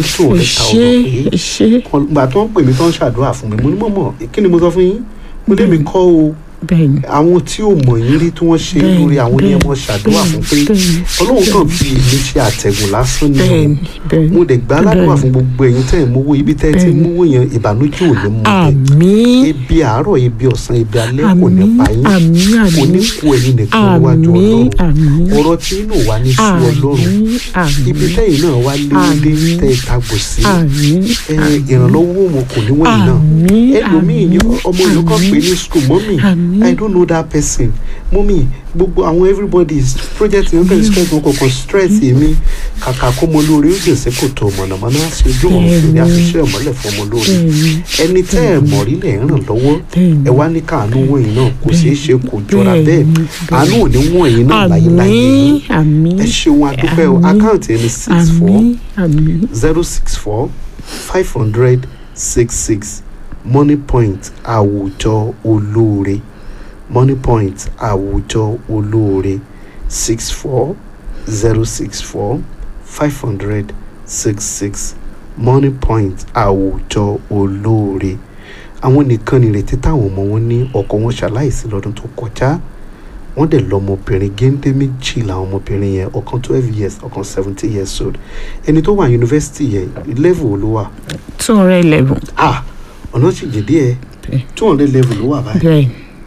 two hundred ṣé thousand pé ṣé gbà tó ń pè mí tó ń ṣàdúrà fún mi mo ní mọ̀mọ́ kí ni mo sọ fún yín mo lé mi kọ́ o bẹ́ẹ̀ ni àwọn tí ò mọ̀ yín rí tí wọ́n ṣe Bẹ́ẹ̀ni, lórí àwọn ní ẹ mọ̀ bẹ́ẹ̀ni, ṣàdúrà fún pé bẹ́ẹ̀ni, ọlọ́run kàn fi èmi ṣe àtẹ̀gùn lásán ni bẹ́ẹ̀ o ni bẹ́ẹ̀ ni mo dẹ̀ gbá aládùúgbà bẹ́ẹ̀ni. fún gbogbo ẹ̀yin tẹ́ ẹ̀ mówó ibi tẹ́ ẹ ti Bẹ́ẹ̀ni. mówó yẹn ìbànújẹ́ ò ní mú bẹ́ẹ̀ àmín ebi àárọ̀ ebi ọ̀sán ebi alẹ́ kò ní àmín pa yín àmín kò ní àmín kú ẹ̀yin nìkan níwájú àmín ọlọ́run àmín ọ̀rọ̀ tí inú wa ní sí ọlọ́run àmín àmín ibi tẹ́yìn náà wá léwélé Àmín. tẹ́ ẹ tagbò sí àmín ẹ, ìrànlọ́wọ́ mo kò ní wọ̀nyí náà àmín ẹlòmíì ni ọmọ ìlú kan pè ní school mọ́mì Àmín. i don't know that person mọ́mì gbogbo àwọn everybody is project yẹn kàn stress wọn kọ̀ọ̀kan stress èmi kàkà kó mọ lórí ó jèsè kò tó mọ̀nàmọ́ná ṣe ojú òun fèrè Bẹ́ẹ̀ni. àfiṣe ọ̀mọ́lẹ̀ fún ọmọ lórí bẹ́ẹ̀ni ẹni tẹ́ ẹ̀ mọ̀ rí lẹ̀ ń ràn lọ́wọ́ bẹ́ẹ̀ni ẹ wá ní káàánú wọ̀nyí náà kò ṣeé ṣe kò jọra bẹ́ẹ̀ Bẹ́ẹ̀ni, àánú ò ní wọ̀nyí náà láyéláyé àmín àmín ẹ ṣeun adúpẹ́ o Àmín. àkáǹtì ẹni six four àmín àmín zero six four five hundred six six money point àwùjọ olóore money point àwùjọ olóore six four zero six four five hundred six six money point àwùjọ olóore àwọn nìkan nìrètí táwọn ọmọ wọn ní ọkọ wọn ṣaláìsí lọ́dún tó kọjá wọ́n dẹ̀ lọ́mọbìnrin géńdé méjì làwọn ọmọbìnrin yẹn ọ̀kan twelve years ọ̀kan seventeen years old ẹni tó wà yunifásitì yẹn level wo ló wà two hundred eleven ah ọ̀nà sì jẹ́ díẹ̀ Bẹ́ẹ̀. two hundred level ló wà báyìí bẹ́ẹ̀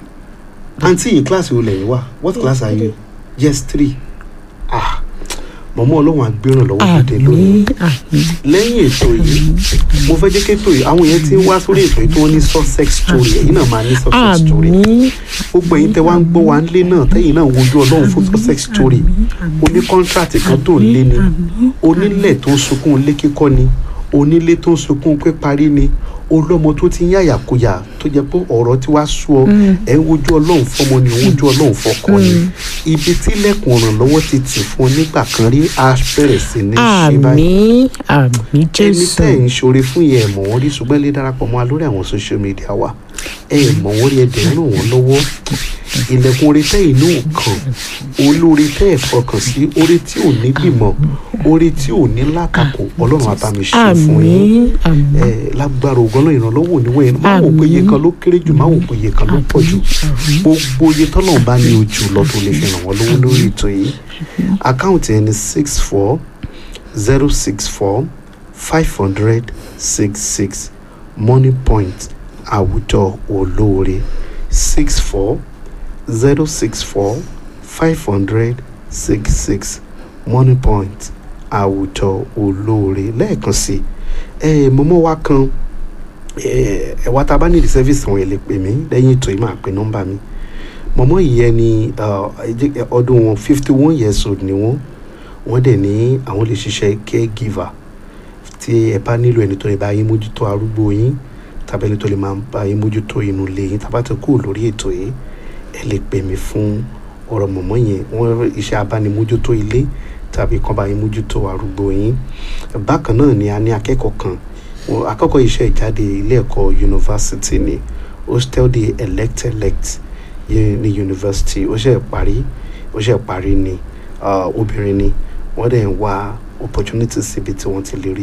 àǹtí yìí kíláàsì wo lẹ́yìn wà what class are you yes three ah mọ̀mọ́ ọlọ́run àgbéràn lọ́wọ́ dìde lónìí àmín àmín lẹ́yìn ètò yìí mo fẹ́ jẹ́ kí ètò yìí àwọn yẹn ti ń wá sórí ètò yìí tí wọ́n ní success story ẹ̀yin náà máa ní success story àmín gbogbo ẹ̀yin tẹ́ wá ń gbọ́ wá ń lé náà tẹ́yìn náà ń wojú ọlọ́run fún success story o ní kọ́ńtrátì kan tó ń lé ni onílẹ̀ tó ń sunkún ilé kíkọ́ ni onílé tó ń sunkún pé parí ni olọ́mọ tó ti ń yàyàkuyà tó jẹ́ pé ọ̀rọ̀ tí wàá sú ọ ẹ̀ ń wojú ọlọ́run fọmọ ni ò ń wojú ọlọ́run fọkọ ni ibi tí lẹ́kùn ọ̀rànlọ́wọ́ ti tì fún ọ nígbà kan rí a bẹ̀rẹ̀ sí ní ṣe báyìí àmín àmín ẹni jésù tẹ́ ẹ̀ ń ṣoore fún yẹn ẹ̀ mọ̀ wọ́n rí ṣùgbọ́n lè darapọ̀ mọ́ wa lórí àwọn social media wa ẹ̀ ẹ̀ mọ̀ wọ́n rí ẹ̀ dẹ̀ ń ràn wọ́n lọ́wọ́ ilẹ̀kùn orí tẹ́ inú kan olórí tẹ́ ẹ̀ fọkàn sí orí tí ò ní gbìmọ̀ orí tí ò ní látakò ọlọ́run á bá mi ṣe fún yín àmín àmín ẹ lágbára ògbọ́n náà ìrànlọ́wọ́ òníwọ̀ yẹn máa wò pé iye kan ló kéré jù máa wò pé iye kan ló pọ̀ jù gbogbo iye tọ́lọ̀ bá ní ojú lọ tó lè fi ràn wọ́n lọ́wọ́ lórí ètò yìí àkáǹtì ẹni six four zero six four five hundred six six money point àwùjọ olóore six four zero six four five hundred six six money point àwùjọ olóore lẹ́ẹ̀kan sí ẹ mọ́mọ́ wa kan ẹ ẹ wá tá a bá nídìí sẹ́fíìsì àwọn èlé pè mí lẹ́yìn ètò yìí máa pe nọ́mbà mi mọ́mọ́ yìí ẹni ọdún wọn fifty one years old ni wọ́n wọ́n dẹ̀ ní àwọn lè ṣiṣẹ́ caregiver tí ẹ bá nílò ẹni tó lè bá yín mójútó arúgbó yín tàbí ẹni tó lè máa bá yín mójútó inú ilé yín tàbá ti kúrò lórí ètò yìí ẹ lè pè mí fún ọ̀rọ̀ mọ̀mọ́ yẹn wọ́n iṣẹ́ abánimójútó ilé tàbí kan bá yín mójútó arúgbó yín bákan náà ni a ní akẹ́kọ̀ọ́ kan wọn- akẹ́kọ̀ọ́ iṣẹ́ ìjáde ilé ẹ̀kọ́ yunifásitì ni hostel de elect elect yẹn ní yunifásitì ó ṣe parí ó ṣe parí ni ah, obìnrin ni wọ́n dẹ̀ ń wá opportunities síbi tí wọ́n ti lè rí